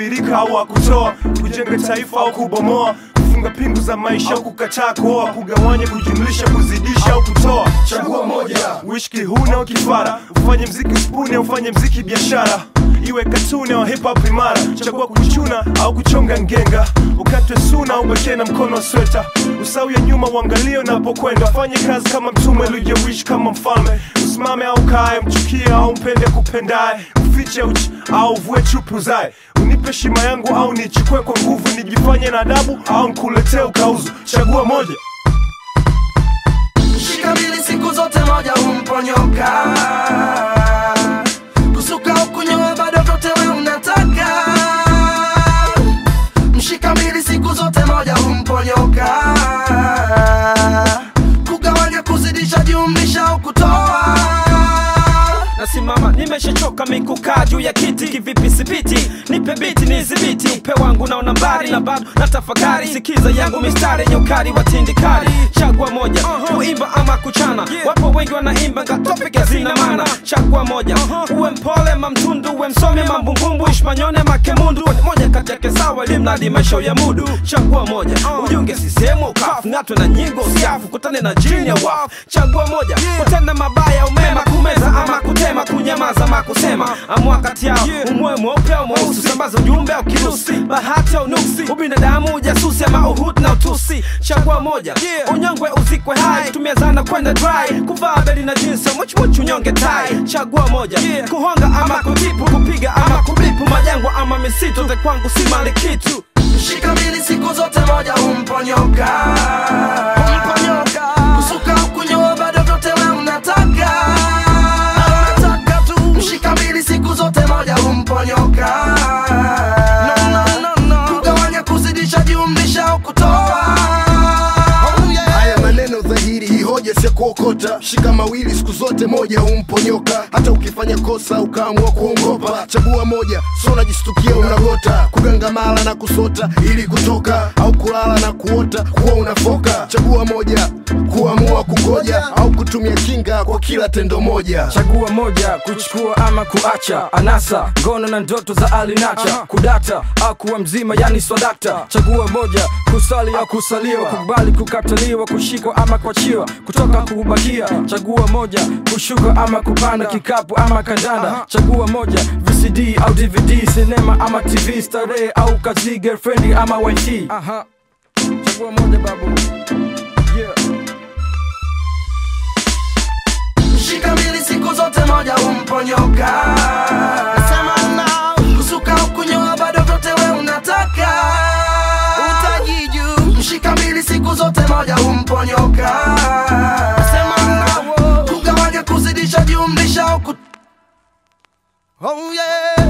kutabirika au akutoa kujenga taifa au kubomoa kufunga pingu za maisha au kukataa kuoa kugawanya kujumlisha kuzidisha au kutoa chagua moja uishi kihuna au kifara ufanye mziki spuni au ufanye mziki biashara iwe katuni au hip hop imara chagua kuchuna au kuchonga ngenga ukatwe suna au bashie na mkono wa sweta usau ya nyuma uangalie unapokwenda fanye kazi kama mtume ulijewishi kama mfalme usimame au kae mchukie au mpende kupendaye ufiche uchi au vue chupu zae unipe heshima yangu au nichukue kwa nguvu nijifanye na adabu au nkuletee ukauzu chagua moja Shika mbili siku zote moja humponyoka kusuka au kunyoa bado vyote we unataka mshika mbili siku zote moja humponyoka kugawanya kuzidisha jumlisha au kutoa nasimama nimeshachoka mikukaa juu ya kiti kivipi sipiti nipe biti nizibiti upe wangu naona mbali na bado na tafakari sikiza yangu mistari yenye ukali wa tindikali chagua moja kuimba ama kuchana wapo wengi wanaimba ngatopik hazina mana chagua moja uwe mpole mamtundu uwe msomi mambumbumbu ishmanyone makemundu Kwani moja kati yake sawa limradi maisha ya mudu chagua moja ujunge sisehemu ukafu ng'atwe na nyingo usiafu kutane na jini ya wafu chagua moja kutenda mabaya umema kumeza ama kutema kunyamaza ama kusema amua kati yao umwe mweupe au mweusi sambaza ujumbe au kirusi bahati au nuksi ubinadamu ujasusi ama uhutu na utusi chagua moja unyongwe uzikwe hai tumia zana kwenda dry kuvaa beli na jinsi muchmuchu unyonge tai chagua moja kuhonga ama kutipu kupiga ama kubipu majangwa ama misitu ze kwangu si mali kitu Shika mbili siku zote moja humponyoka kusuka au kunyoa bado vyote we unataka unataka tu mshika mbili siku zote moja humponyoka kugawanya kuzidisha jumlisha au kutoa haya maneno dhahiri hii hoja si ya kuokota shika mawili siku zote moja humponyoka hata ukifanya kosa ukaamua kuongopa chagua moja so unajistukia unagota kugangamala na kusota ili kutoka au kulala na kuota kuwa unafoka chagua moja kuamua kugoja au kutumia kinga kwa kila tendo moja chagua moja kuchukua ama kuacha anasa ngono na ndoto za alinacha kudata au kuwa mzima yani swadakta chagua moja kusali au kusaliwa kukubali kukataliwa kushikwa ama kuachiwa kutoka kubakia chagua moja kushuka ama kupanda kikapu ama kandanda chagua moja vcd au dvd sinema ama tv starehe au kazi girlfriend ama wifi aha chagua moja babu yeah. Shika mbili siku zote moja humponyoka kusuka au kunyoa bado vyote we unataka utajiju mshika mbili siku zote moja humponyoka kugawanya kuzidisha jumlisha au kut... oh, yeah.